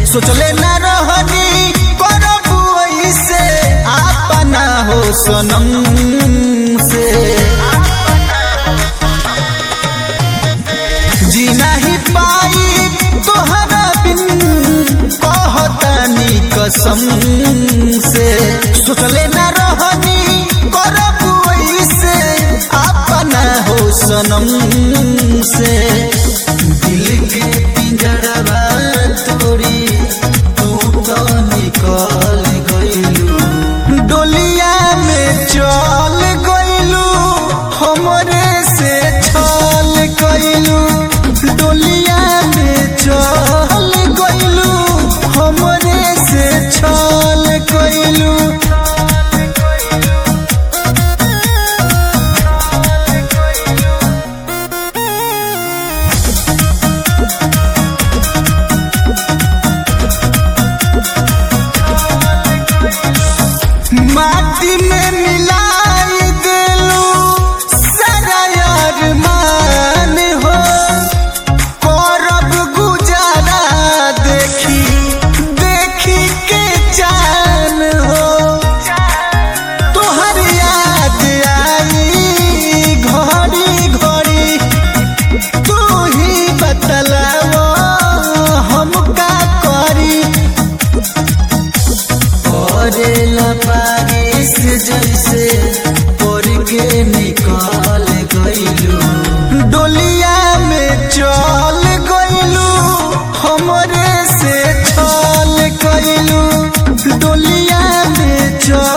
सोचले ना रहनी करब ऐसे अपना हो सनम से जी नहीं पाई तोहरा बिन कहतानी कसम से सोचले ना रहनी करब ऐसे अपना हो सनम से दिल के पिंजरवा तोड़ी तू तो निकल गइलू डोलिया में चल गइलू हमरे से छल गइलू डोलिया में चल गइलू हमरे से छल गइलू माटी में मिलाई दिलू सारा अरमान हो करब गुजारा देखी देखी के जान हो तोहर याद आई घड़ी घड़ी तू ही बतलाओ हम का करी करेला बारिश जैसे पड़ के निकल गइलू डोलिया में चल गइलू हमरे से छल गइलू डोलिया में चल